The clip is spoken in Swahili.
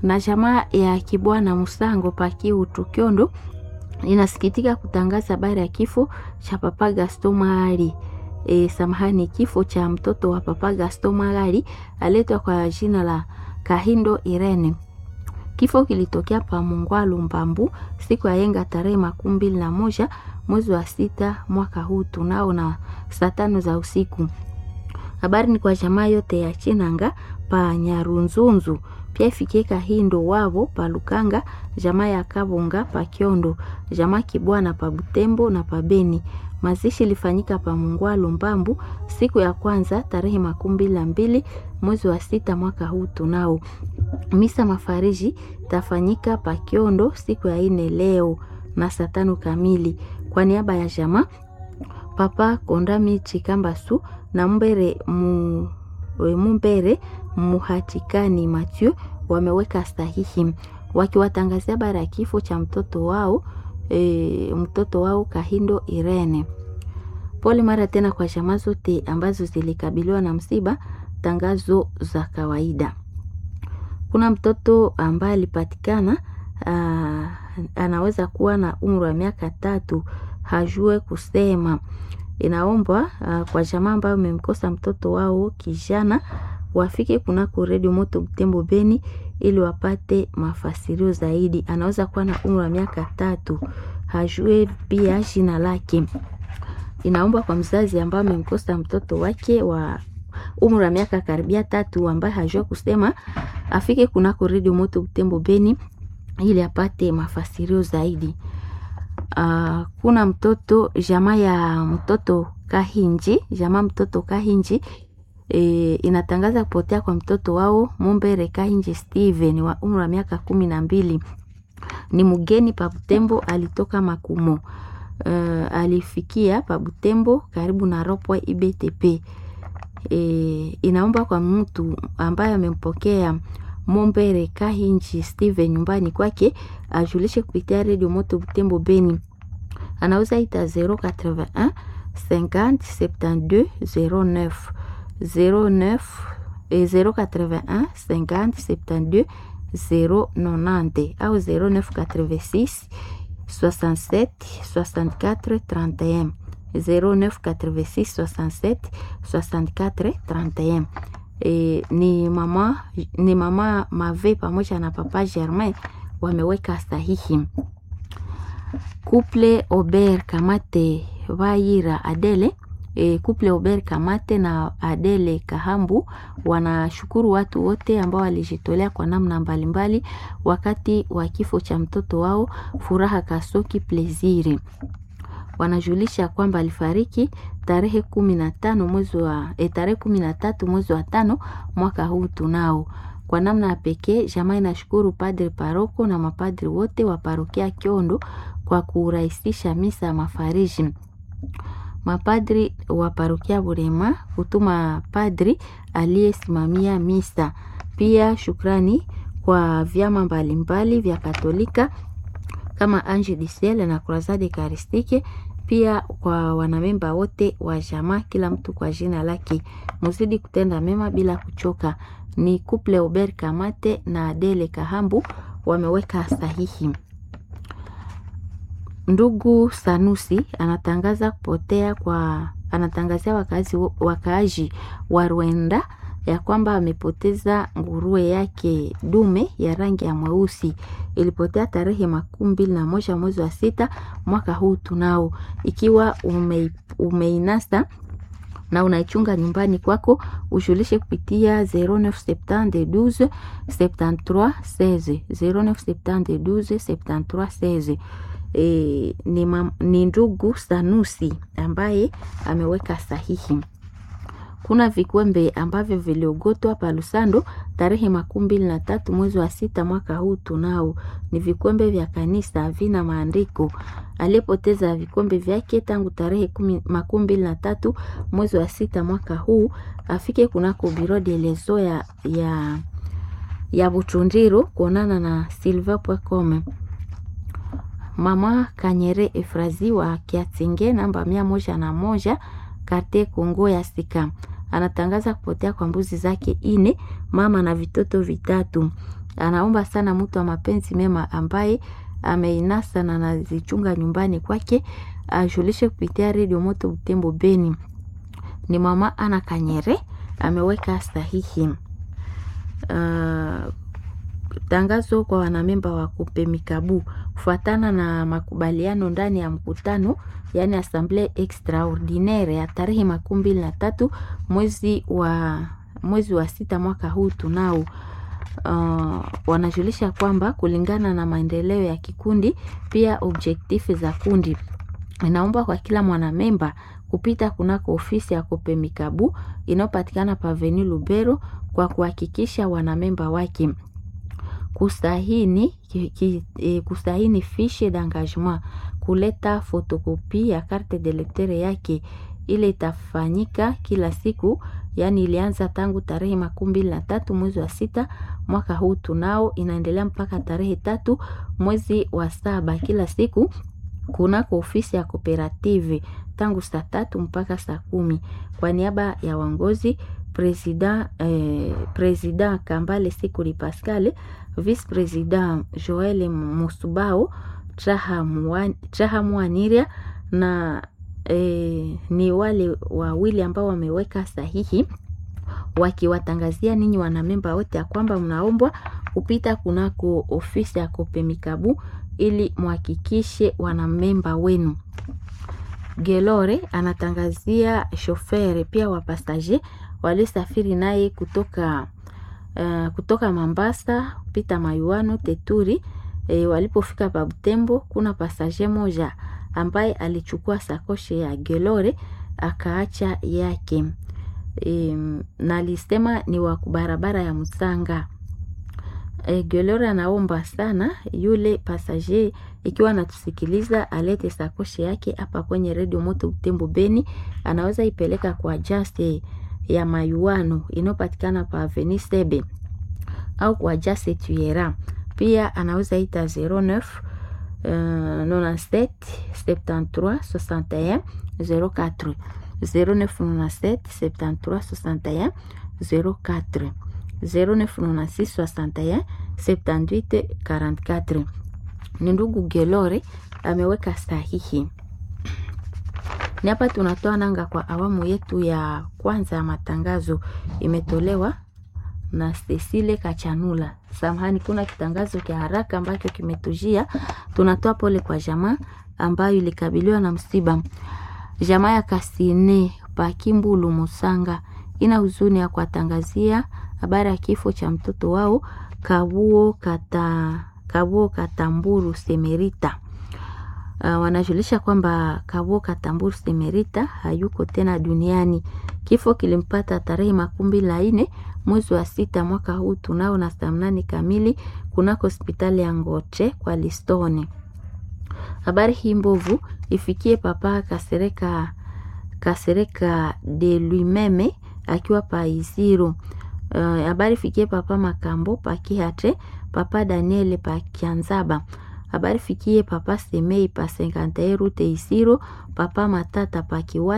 na jamaa ya Kibwana Musango Pakiu Tukyondo inasikitika kutangaza habari ya kifo cha Papa Gaston Mahali. E, samahani, kifo cha mtoto wa Papa Gaston Mahali aletwa kwa jina la Kahindo Irene. Kifo kilitokea pa Mungwalu Mbambu siku ya yenga tarehe makumi mbili na moja mwezi wa sita mwaka huu tunao na saa tano za usiku. Habari ni kwa jamaa yote ya Chinanga pa Nyarunzunzu, pia ifikie Kahindo wavo pa Lukanga, jamaa ya Kabunga pa Kiondo, jamaa Kibwana pa Butembo na pa Beni. Mazishi ilifanyika pa Mungwalu Mbambu siku ya kwanza tarehe makumi mbili na mbili mwezi wa sita mwaka huu tunao. Misa mafariji tafanyika pa Kiondo siku ya ine leo na saa tano kamili. Kwa niaba ya jamaa Papa Kondami Chikambasu na Mbere mu, Mumbere Muhatikani Mathieu wameweka sahihi wakiwatangazia habari ya kifo cha mtoto wao e, mtoto wao Kahindo Irene. Pole mara tena kwa jamaa zote ambazo zilikabiliwa na msiba. Tangazo za kawaida. Kuna mtoto ambaye alipatikana anaweza kuwa na umri wa miaka tatu, hajue kusema. Inaombwa kwa jamaa ambayo umemkosa mtoto wao kijana wafike kunako redio moto Butembo Beni ili wapate mafasirio zaidi. Anaweza kuwa na umri wa miaka tatu, hajue pia jina lake. Inaombwa kwa mzazi ambaye amemkosa mtoto wake wa umri wa miaka karibia tatu ambaye hajua kusema afike kunako redio moto Butembo Beni ili apate mafasirio zaidi. Uh, kuna mtoto jamaa ya mtoto Kahinji, jamaa mtoto Kahinji e, inatangaza kupotea kwa mtoto wao Mumbere Kahinji Steven wa umri wa miaka kumi na mbili. Ni mgeni pa Butembo, alitoka Makumo. Uh, alifikia pa Butembo karibu na Ropwe IBTP. E, inaomba kwa mtu ambaye amempokea Mombere Kahinji Steven nyumbani kwake ajulishe kupitia redio moto Butembo Beni. Anauza ita 081 50 72 09 09 081 50 72 090 au 0986 67 64 31 0986 67 64 31. E, ni mama ni mama Mave pamoja na papa Germain wameweka sahihi. Couple Ober Kamate Vaira Adele e, couple Ober Kamate na Adele Kahambu wanashukuru watu wote ambao walijitolea kwa namna mbalimbali wakati wa kifo cha mtoto wao Furaha Kasoki Pleziri. Wanajulisha kwamba alifariki tarehe kumi na tano mwezi wa e, tarehe kumi na tatu mwezi wa tano mwaka huu tunao. Kwa namna ya pekee jamaa inashukuru padri paroko na mapadri wote wa parokia Kiondo kwa kurahisisha misa ya mafariji. Mapadri wa parokia Burema kutuma padri aliyesimamia misa. Pia shukrani kwa vyama mbalimbali vya Katolika kama Ange du Ciel na Croisade Eucharistique, pia kwa wanamemba wote wa jamaa, kila mtu kwa jina lake. Muzidi kutenda mema bila kuchoka. Ni couple Ober Kamate na Adele Kahambu wameweka sahihi. Ndugu Sanusi anatangaza kupotea kwa anatangazia wakazi wakaaji wa Rwenda ya kwamba amepoteza nguruwe yake dume ya rangi ya mweusi. Ilipotea tarehe makumi mbili na moja mwezi wa sita mwaka huu tunao. Ikiwa ume, umeinasa na unaichunga nyumbani kwako, ushulishe kupitia 0972 73 16 0972 73 16. E, ni, mam, ni ndugu Sanusi ambaye ameweka sahihi. Kuna vikwembe ambavyo viliogotwa pa Lusando tarehe makumi mbili na tatu mwezi wa sita mwaka huu tunao. Ni vikwembe vya kanisa vina maandiko. Aliyepoteza vikwembe vyake tangu tarehe makumi mbili na tatu mwezi wa sita mwaka huu afike kunako biro de lezo ya, ya, ya Buchundiro kuonana na silver.com. Mama Kanyere Efrazi wa Kiatinge namba mia moja na moja karte Kongo ya Sika anatangaza kupotea kwa mbuzi zake ine, mama na vitoto vitatu. anaomba sana mtu wa mapenzi mema ambaye ameinasa na anazichunga nyumbani kwake ajulishe kupitia redio Moto Butembo Beni. Ni mama Ana Kanyere ameweka sahihi. Uh, tangazo kwa wanamemba wa Kupe Mikabu kufuatana na makubaliano ndani ya mkutano yaani assemble extraordinaire ya tarehe makumi mbili na tatu mwezi wa mwezi wa sita mwaka huu tunao uh, wanajulisha kwamba kulingana na maendeleo ya kikundi pia objektifu za kundi inaomba kwa kila mwanamemba kupita kunako ofisi ya Kope Mikabu inayopatikana paveni Lubero kwa kuhakikisha wanamemba wake kustahini, ki, ki, e, kustahini fiche d'engagement, kuleta fotokopi ya carte de lecteur yake. Ile itafanyika kila siku, yaani ilianza tangu tarehe makumi mbili na tatu mwezi wa sita mwaka huu tunao, inaendelea mpaka tarehe tatu mwezi wa saba kila siku kunako ofisi ya kooperative tangu saa tatu mpaka saa kumi kwa niaba ya waongozi president, eh, president Kambale Sikuli Pascal, vice president Joel Musubao Traha Mwaniria na eh, ni wale wawili ambao wameweka sahihi wakiwatangazia ninyi wanamemba wote ya kwamba mnaombwa kupita kunako ofisi ya Kope Mikabu ili muhakikishe wanamemba wenu. Gelore anatangazia shofere pia wapasaje walisafiri naye kutoka uh, kutoka Mambasa kupita Mayuano Teturi. E, walipofika pa Butembo kuna pasaje moja ambaye alichukua sakoshe ya Gelore akaacha yake. E, na alisema ni wa barabara ya Musanga. E, Gelore anaomba sana yule pasaje ikiwa anatusikiliza alete sakoshe yake hapa kwenye redio Moto Butembo Beni, anaweza ipeleka kwa Jase ya Mayuano inayopatikana pa Avenue Sebe au kwa Jase Tuera. Pia anaweza ita 09 uh, 97 73 61 04 0997 73 61 04 0996 61 78 44. Ni ndugu Gelore ameweka sahihi. Ni hapa tunatoa nanga kwa awamu yetu ya kwanza ya matangazo, imetolewa na Cecile Kachanula. Samahani, kuna kitangazo cha haraka ambacho kimetujia. Tunatoa pole kwa jamaa ambayo ilikabiliwa na msiba. Jamaa ya Kasine Pakimbulu Musanga ina huzuni ya kuwatangazia habari ya kifo cha mtoto wao Kabuo Kata, Kabuo Katamburu Semerita. Uh, wanajulisha kwamba Kabuo Katamburu Semerita hayuko tena duniani. Kifo kilimpata tarehe makumi mbili na nne mwezi wa sita mwaka huu tunao na saa mnane kamili kunako hospitali ya Ngoche kwa Listone. Habari hii mbovu ifikie papa Kasereka Kasereka de Luimeme akiwa pa Iziro. Habari uh, fikie papa Makambo pa Kihate, papa Daniel pa Kianzaba. Habari fikie papa Semei pa 51 rute Isiro, papa Matata pa Kiwa